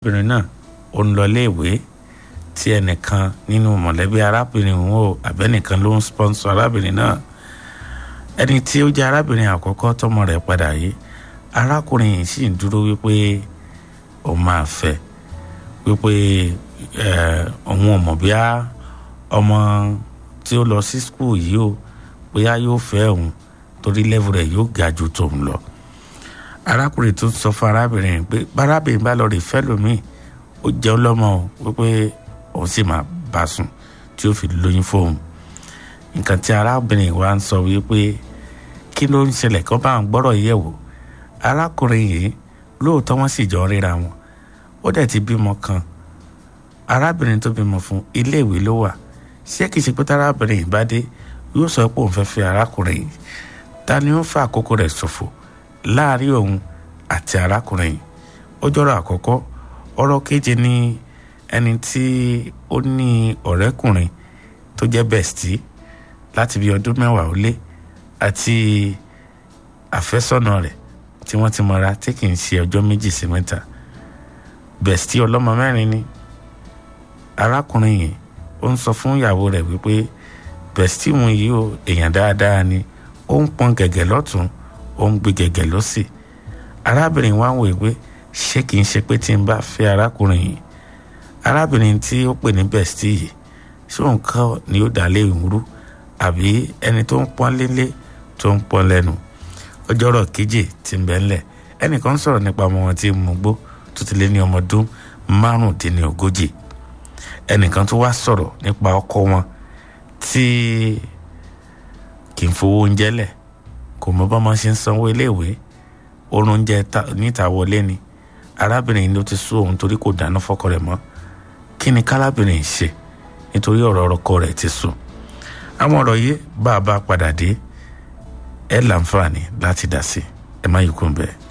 arábìnrin náà ó ń lọ iléèwé tí ẹnìkan nínú mọ̀lẹ́bí arábìnrin òun ò àbẹ́nìkan ló ń sponsor arábìnrin náà ẹni tí ó jẹ́ arábìnrin àkọ́kọ́ tọmọ rẹ̀ padà yìí arákùnrin yìí sì ń dúró wípé òun máa fẹ́ wípé òun ò mọ̀ bíá ọmọ tí ó lọ sí skul yìí ó bóyá yóò fẹ́ òun torí lẹ́vù rẹ̀ yóò ga ju tòun lọ arákùnrin tó sọ fún arábìnrin pé bárábìnrin bá lọ rè fẹ́ lómi ó jẹun lọ́mọ o wípé òun sì máa bá sùn tí ó fi lóyún fóun nǹkan tí arábìnrin wa ń sọ wípé kí ló ń ṣẹlẹ̀ kó bá ń gbọ́rọ̀ yẹ̀ wò arákùnrin yìí lóòótọ́ wọ́n sì jọ ríra wọn ó dẹ̀ ti bímọ kan arábìnrin tó bímọ fún iléèwé ló wà ṣé kìí ṣe pé tárábìnrin yìí bá dé yóò sọ pé òun fẹ́ fẹ́ arákùnrin yìí ta ni ó fa àkókò rẹ̀ ṣòfò láàrin òun àti arákùnrin yìí ó jọrọ àkọ́kọ́ ọ̀rọ̀ keje ní ẹni tí ó ní ọ̀rẹ́kùnrin tó jẹ́ bẹ̀stì láti bí ọdún mẹ́wàá ó lé àti àfẹ́sọ́nà rẹ̀ tí wọ́n ti mọra tí kì í ṣe ọjọ́ méjì sí mẹ́ta bẹ̀stì ọlọ́mọ mẹ́rin ni arákùnrin yìí ó ń sọ fún ìyàwó rẹ̀ wípé bẹ̀stì mu yìí ó èèyàn dáadáa ni ó ń pọn gẹ̀gẹ̀ lọ́tún ó ń gbé gẹ̀gẹ̀ lọ́sì arábìnrin wa ń wò pé ṣé kìí ṣe pé tí n bá fẹ́ arákùnrin yìí arábìnrin tí ó pè ní bẹ̀stì yìí ṣé òun kọ́ ni ó dà lé ìwúrú àbí ẹni tó ń pọ́n lélé tó ń pọ́n lẹ́nu ọjọ́rọ̀ keje tí ń bẹ ńlẹ̀ ẹnìkan sọ̀rọ̀ nípa ọmọ wọn tí ń mú gbó tó ti lé ní ọmọ ọdún márùndínlógójì ẹnìkan tó wá sọ̀rọ̀ nípa ọkọ wọn tí kì í fowó oúnjẹ lẹ̀ kò mọ bá máa ṣe ń sanwó iléèwé oorun oúnjẹ níta wọlé ni arábìnrin ló ti sú òun torí kò dáná fọ́kọ rẹ̀ mọ́ kí ni kárábìnrin ṣe nítorí ọ̀rọ̀ ọkọ rẹ̀ ti sùn àwọn ọ̀rọ̀ yìí bá a bá padà dé ẹ láǹfààní láti dá sí ẹ má yí kún bẹ́ẹ̀.